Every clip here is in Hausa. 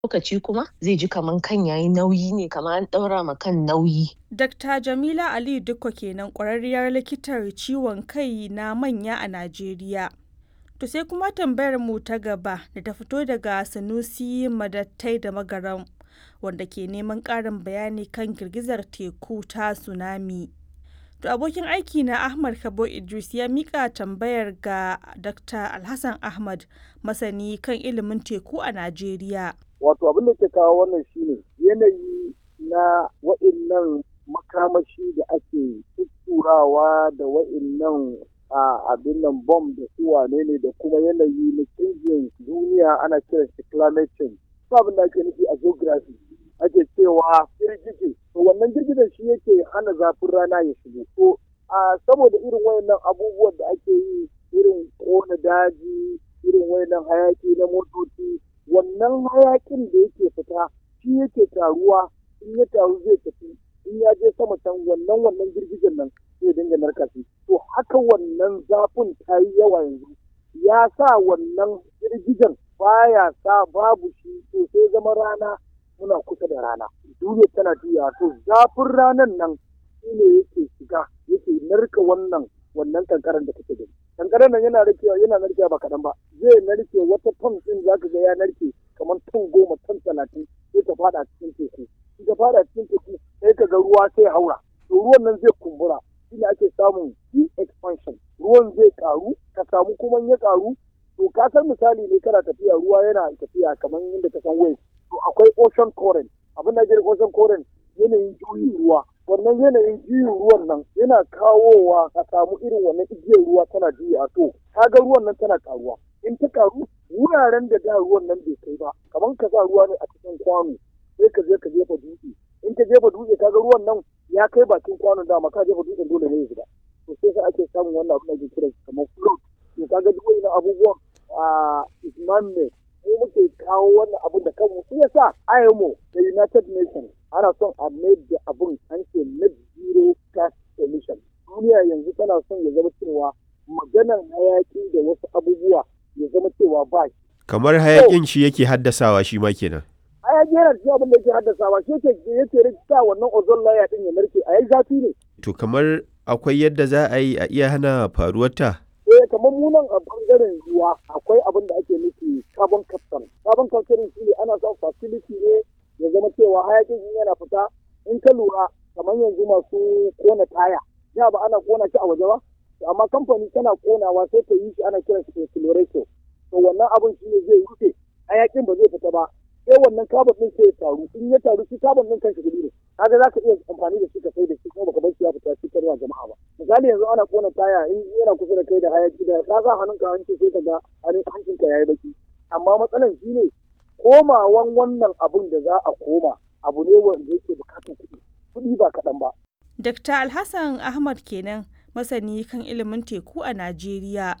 lokaci kuma zai ji kaman kan yayi nauyi ne kamar an ɗaura ma kan nauyi. Dr. Jamila Aliyu Dikko kenan ƙwararriyar likitar ciwon kai na manya a Najeriya. To sai kuma tambayar mu ta gaba da ta fito daga Sanusi Madattai da Magaram wanda ke neman ƙarin bayani kan girgizar teku ta tsunami. To abokin aiki na Ahmad Kabo Idris ya mika tambayar ga Dr. Alhassan Ahmad masani kan ilimin teku a Najeriya. Wato abin da ke kawo wannan shine yanayi na wa'innan makamashi da ake tutturawa da wa'innan a abin nan bom da su wane ne da kuma yanayi na canjin duniya ana kiran shi climate change. abin da ake nufi a geography ake cewa girgije to wannan girgijen shi yake hana zafin rana ya shigo to a saboda irin wayannan abubuwan da ake yi irin kona daji irin wayannan hayaki na motoci wannan hayakin da yake fita shi yake taruwa in ya taru zai tafi in ya je sama can wannan wannan girgijen nan zai dinga narka shi to haka wannan zafin ta yi yawa yanzu ya sa wannan girgijen baya sa babu shi to sai zama rana muna kusa da rana duniya tana juya to zafin ranan nan shine yake shiga yake narka wannan wannan kankaran da kake gani kankaran nan yana narkewa yana narkewa ba kaɗan ba zai narke wata ton din zaka ga ya narke kamar ton goma ton talatin sai ta fada cikin teku in ta fada cikin teku sai ka ga ruwa sai haura to ruwan nan zai kumbura shine ake samun expansion ruwan zai karu ka samu kuma ya karu to ka san misali ne kana tafiya ruwa yana tafiya kamar yadda ka san waves to akwai ocean current abin da ake ocean current yanayin juyin ruwa wannan yanayin juyin ruwan nan yana kawowa ka samu irin wannan igiyar ruwa tana juya to kaga ruwan nan tana karuwa in ta karu wuraren da da ruwan nan bai kai ba kamar ka sa ruwa ne a cikin kwano sai ka je ka jefa dutse in ka jefa dutse kaga ruwan nan ya kai bakin kwanon dama ka jefa dutsen dole ne ya shiga to sai sai ake samun wannan abin da ake kira kamar float to kaga duk wannan abubuwan a isman ne mu muke kawo wannan abun da kanmu shi yasa IMO da United Nations ana son a mai da abun an ce net zero gas emission duniya yanzu tana son ya zama cewa maganar hayaki da wasu abubuwa ya zama cewa ba shi kamar hayakin shi yake haddasawa shi ma kenan hayaki yana cikin abin da yake haddasawa shi yake yake rikita wannan ozone layer din ya narke a yi zafi ne to kamar akwai yadda za a yi a iya hana faruwar ta eh kamar mu nan a bangaren ruwa akwai abin da ake nufi carbon capture carbon capture shi ne ana son facility ne ya zama cewa hayakin in yana fita in ka lura kamar yanzu masu kona taya ya ba ana kona shi a waje ba amma kamfani tana konawa sai ta yi shi ana kiran shi accelerator to wannan abin shi ne zai rufe hayakin ba zai fita ba sai wannan carbon din sai ya taru in ya taru shi carbon din kanshi gudu ne kaga za ka iya amfani da shi ka sai da shi kuma baka bar shi ya fita shi karwa jama'a ba misali yanzu ana kona taya in yana kusa da kai da hayaki da ka sa hannunka hanci sai ka ga hancinka yayi baki amma matsalan shi ne komawan wannan abun da za a koma abu ne wanda yake bukatar kuɗi kuɗi ba kaɗan ba. Dr. Alhassan Ahmad kenan masani kan ilimin teku a Najeriya.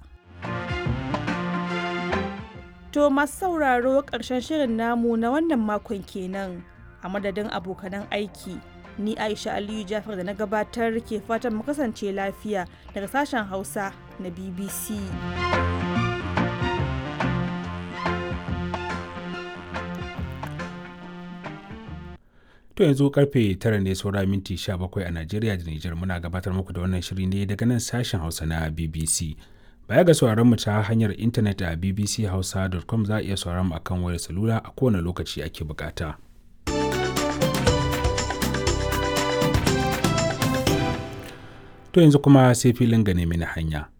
To masu sauraro ƙarshen shirin namu na wannan makon kenan a madadin abokanan aiki. Ni Aisha Aliyu Jafar da na gabatar ke fatan mu kasance lafiya daga sashen Hausa na BBC. To yanzu karfe tara ne saura minti 17 a Najeriya da Nijar muna gabatar muku da wannan shiri ne daga nan sashen Hausa na BBC. Baya ga sauraron mu ta hanyar intanet a bbchausa.com za a iya sauraron mu akan wayar salula a kowane lokaci ake bukata. To yanzu kuma sai filin gane mini hanya.